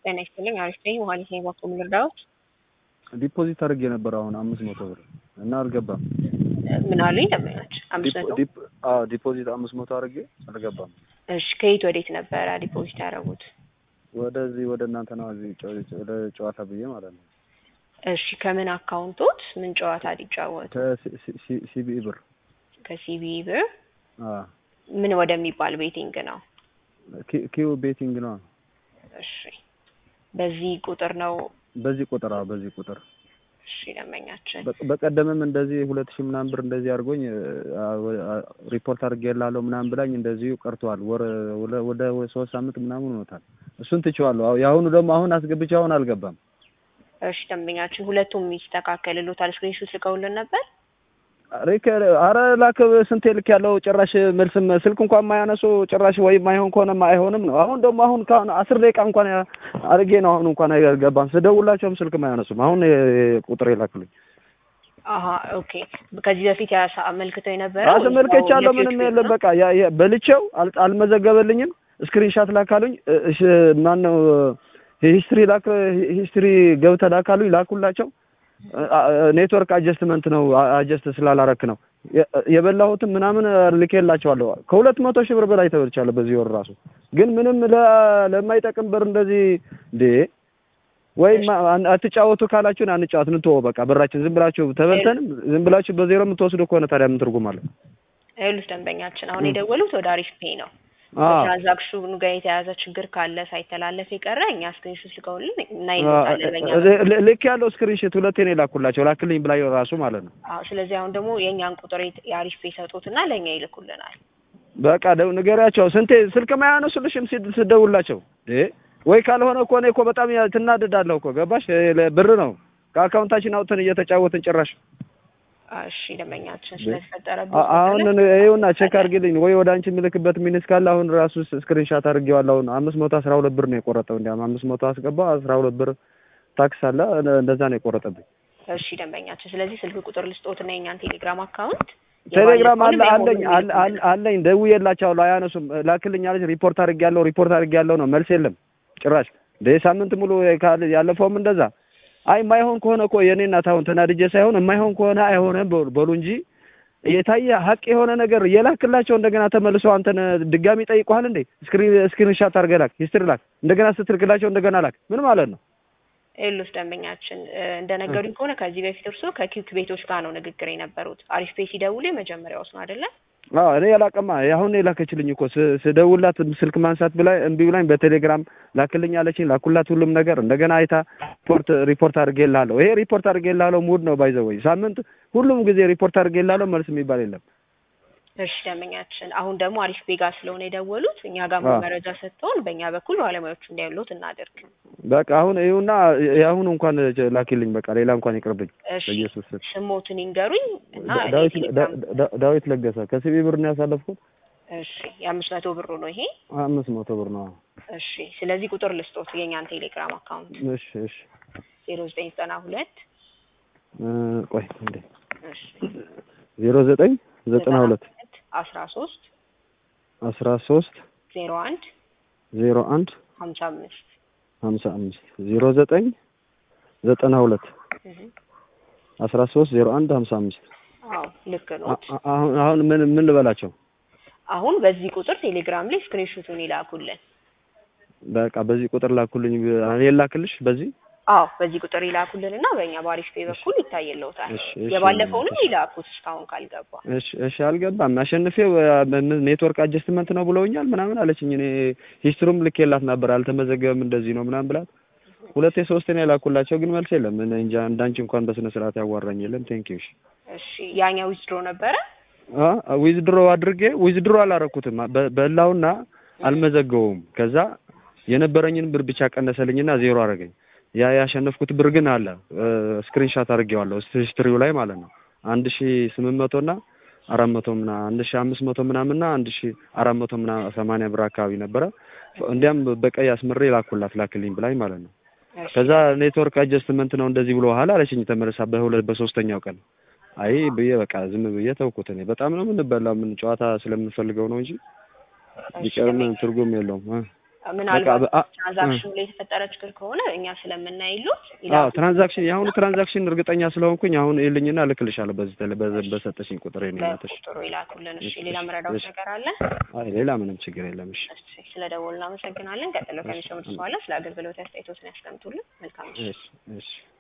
ጤና ይስጥልኝ። አሪፍ ነኝ። መሀሌት ነኝ። ባኮ ምን ልርዳዎት? ዲፖዚት አድርጌ ነበር አሁን አምስት መቶ ብር እና አልገባም። ምን አሉኝ? ደንበኞች አምስት መቶ ዲፕ- አዎ ዲፖዚት አምስት መቶ አድርጌ አልገባም። እሺ፣ ከየት ወዴት ነበረ ዲፖዚት ያደረጉት? ወደዚህ ወደ እናንተ ነው እዚህ ጨ- ወደ ጨዋታ ብዬ ማለት ነው። እሺ፣ ከምን አካውንቶት ምን ጨዋታ ሊጫወቱ? ከሲቢኢ ብር ከሲቢ ብር አዎ ምን ወደሚባል ቤቲንግ ነው? ኪ- ኪው ቤቲንግ ነው። እሺ፣ በዚህ ቁጥር ነው። በዚህ ቁጥር አዎ በዚህ ቁጥር እሺ፣ ደንበኛችን በ- በቀደምም እንደዚህ ሁለት ሺህ ምናምን ብር እንደዚህ አድርጎኝ አ- አ- ሪፖርት አድርጌላለሁ ምናምን ብላኝ እንደዚሁ ቀርቷል። ወር ወደ- ወደ ሶስት ሳምንት ምናምን ሆኖታል። እሱን ትቼዋለሁ። አዎ የአሁኑ ደግሞ አሁን አስገብቼ አሁን አልገባም። እሺ፣ ደንበኛችን ሁለቱም ይስተካከልሎታል። ስክሪንሾት ልከውልን ነበር። ሪከ አረ ላክ ስንቴ ልክ ያለው ጭራሽ መልስም ስልክ እንኳን የማያነሱ ጭራሽ ወይም ማይሆን ከሆነ አይሆንም ነው። አሁን ደግሞ አሁን ካሁን አስር ደቂቃ እንኳን አድርጌ ነው አሁን እንኳን አይገባም። ስደውላቸውም ስልክ አያነሱም። አሁን ቁጥር የላክሉኝ አሀ ኦኬ። ከዚህ በፊት ያሳ አመልክተው የነበረ አስመልከቻለሁ። ምንም የለም በቃ ያ- ያ- በልቼው አል- አልመዘገበልኝም። ስክሪንሻት ላካሉኝ። እሺ ማን ነው ሂስትሪ ላክ ሂስትሪ ገብተህ ላካሉኝ። ላኩላቸው። ኔትወርክ አጀስትመንት ነው አጀስት ስላላረክ ነው የ- የበላሁትም ምናምን ልኬላቸዋለሁ። ከሁለት መቶ ሺህ ብር በላይ ተበልቻለሁ በዚህ ወር ራሱ። ግን ምንም ለ- ለማይጠቅም ብር እንደዚህ እንዴ ወይም አን- አትጫወቱ ካላችሁን አንጫወት እንተወው በቃ ብራችን ዝም ብላችሁ ተበልተንም ዝም ብላችሁ በዜሮ የምትወስዱ ከሆነ ታዲያ ምን ትርጉም አለው? ይኸውልህ ደንበኛችን አሁን የደወሉት ወደ አሪፍ ፔይ ነው። አዎ ትራንዛክሽኑ ጋር የተያዘ ችግር ካለ ሳይተላለፍ የቀረ እኛ ስክሪንሾት ልከውልን እናይልታለን በእኛ በኩል። ል- ልክ ያለው ስክሪንሾት ሁለቴ ነው የላኩላቸው ላክልኝ ብላ ራሱ ማለት ነው። አዎ ስለዚህ አሁን ደግሞ የእኛን ቁጥር የት- የአሪፍ ፔይ ሰጡትና ለእኛ ይልኩልናል። በቃ ደው ንገሪያቸው። ስንቴ ስልክ ማያነሱልሽም ሲድ- ስደውላቸው እ ወይ ካልሆነ እኮ እኔ እኮ በጣም ያ- ትናደዳለሁ እኮ ገባሽ? እ ለ- ብር ነው ከአካውንታችን አውጥተን እየተጫወትን ጭራሽ እሺ ደንበኛችን ስለተፈጠረብን አ- አሁን ይኸውና ቼክ አድርጊልኝ ወይ ወደ አንቺ የምልክበት ሚኒስ ካለ አሁን ራሱ ስክሪንሻት አድርጌዋለሁ። አሁን አምስት መቶ አስራ ሁለት ብር ነው የቆረጠው። እንዲያውም አምስት መቶ አስገባው አስራ ሁለት ብር ታክስ አለ እነ- እንደዛ ነው የቆረጠብኝ። እሺ ደንበኛችን ስለዚህ ስልክ ቁጥር ልስጦትና የእኛን ቴሌግራም አካውንት ቴሌግራም አለ የባለፈውንም አለኝ የአሁኑንም አለ- አለ- አለኝ ደውዬላቸዋለሁ አያነሱም። ላክልኝ አለች ሪፖርት አድርጌያለሁ ሪፖርት አድርጌያለሁ ነው መልስ የለም ጭራሽ። እንደ ሳምንት ሙሉ ካለ ያለፈውም እንደዛ አይ የማይሆን ከሆነ እኮ የኔ እናት አሁን ተናድጄ ሳይሆን የማይሆን ከሆነ አይሆንም በሉ በሉ እንጂ የታየ ሀቅ የሆነ ነገር የላክላቸው እንደገና ተመልሶ አንተን ድጋሚ ጠይቀዋል እንዴ? ስክሪን ስክሪን ሻት አድርገህ ላክ፣ ሂስትሪ ላክ፣ እንደገና ስትልክላቸው እንደገና ላክ። ምን ማለት ነው? ኤሉስ ደንበኛችን እ፣ እንደነገሩኝ ከሆነ ከዚህ በፊት እርስዎ ከኪክ ቤቶች ጋር ነው ንግግር የነበሩት። አሪፍ ፔይ ሲደውሉ የመጀመሪያውስ ነው አይደለ? አዎ እኔ ያላቀማ አሁን የላከችልኝ እኮ ስ- ስደውላት ስልክ ማንሳት ብላ እምቢ ብላኝ በቴሌግራም ላክልኝ አለችኝ። ላኩላት ሁሉም ነገር እንደገና አይታ ሪፖርት ሪፖርት አድርጌልሃለሁ። ይሄ ሪፖርት አድርጌልሃለሁ ሙድ ነው ባይዘው ወይ ሳምንት ሁሉም ጊዜ ሪፖርት አድርጌልሃለሁ መልስ የሚባል የለም። እሺ ደንበኛችን፣ አሁን ደግሞ አሪፍ ፔይ ጋር ስለሆነ የደወሉት እኛ ጋር አዎ። መረጃ ሰጥተውን በእኛ በኩል ባለሙያዎቹ እንዲያሉት እናደርግ። በቃ አሁን ይኸውና የአሁኑ እንኳን ላኪልኝ በቃ ሌላ እንኳን ይቅርብኝ እሺ በኢየሱስ ስም። ስሞትን ይንገሩኝ እና ዳዊት የቴሌግራም ዳ- ዳ- ዳዊት ለገሰ ከሲቢ ብር ነው ያሳለፍኩት። እሺ የአምስት መቶ ብሩ ነው ይሄ። አምስት መቶ ብር ነው። እሺ ስለዚህ ቁጥር ልስጦት የእኛን ቴሌግራም አካውንት እሺ እሺ ዜሮ ዘጠኝ ዘጠና ሁለት እ፣ ቆይ እንዴ እሺ ዜሮ ዘጠኝ ዘጠና ሁለት አስራ ሶስት አስራ ሶስት ዜሮ አንድ ዜሮ አንድ ሀምሳ አምስት ሀምሳ አምስት ዜሮ ዘጠኝ ዘጠና ሁለት አስራ ሶስት ዜሮ አንድ ሀምሳ አምስት አዎ ልክ ነው። አ- አሁን አሁን ምን ምን ልበላቸው? አሁን በዚህ ቁጥር ቴሌግራም ላይ ስክሪንሾቱን ይላኩልን። በቃ በዚህ ቁጥር ላኩልኝ። እኔ ላክልሽ በዚህ አዎ በዚህ ቁጥር ይላኩልን እና በእኛ በአሪፍ ፔይ በኩል ይታየለውታል። እሺ፣ እሺ፣ የባለፈውንም እሺ። ይላኩት እስካሁን ካልገባ። እሺ እሺ፣ አልገባም። አሸንፌው አ፣ ምን ኔትወርክ አጀስትመንት ነው ብለውኛል ምናምን አለችኝ። እኔ ሂስትሩም ልኬላት ነበር አልተመዘገበም እንደዚህ ነው ምናምን ብላት ሁለቴ ሶስቴ ነው የላኩላቸው፣ ግን መልስ የለም። እኔ እንጃ እንዳንቺ እንኳን በስነ ስርዓት ያዋራኝ የለም። ቴንኪው እሺ እሺ ያኛው ዊዝድሮ ነበረ። አ ዊዝድሮ አድርጌ ዊዝድሮ አላረኩትም በ- በላውና አልመዘገበውም። ከዛ የነበረኝን ብር ብቻ ቀነሰልኝና ዜሮ አደረገኝ። ያ ያሸነፍኩት ብር ግን አለ ስክሪንሻት አድርጌዋለሁ ሂስትሪው ላይ ማለት ነው። አንድ ሺ ስምንት መቶ እና አራት መቶ ምና አንድ ሺ አምስት መቶ ምናምንና አንድ ሺ አራት መቶ ምና ሰማንያ ብር አካባቢ ነበረ። እንዲያም በቀይ አስምሬ ላኩላት ላክልኝ ብላኝ ማለት ነው። እሺ ከዛ ኔትወርክ አጀስትመንት ነው እንደዚህ ብሎ ኋላ አለችኝ ተመልሳ በሁለት በሶስተኛው ቀን አይ ብዬ በቃ ዝም ብዬ ተውኩት። እኔ በጣም ነው የምንበላው ምን ጨዋታ ስለምንፈልገው ነው እንጂ እሺ ቢቀርም ትርጉም የለውም እ ምናልባት በ- አ- ትራንዛክሽኑ ላይ የተፈጠረ ችግር ከሆነ እኛ ስለምናይሉት አዎ ትራንዛክሽን የአሁኑ ትራንዛክሽን እርግጠኛ ስለሆንኩኝ አሁን ይልኝና እልክልሻለሁ በዚህ ተለ በ- በሰጠሽኝ ቁጥር ነው እናትሽ። በቁጥሩ ይላኩልን። እሺ እሺ፣ ሌላ መረዳት እሺ። ነገር አለ? አይ ሌላ ምንም ችግር የለም። እሺ እሺ ስለ ደወሉ እናመሰግናለን። ቀጥሎ ከሚሰሙት በኋላ ስለ አገልግሎት አስተያየቶትን ያስቀምጡልን። መልካም ምሽት። እሺ እሺ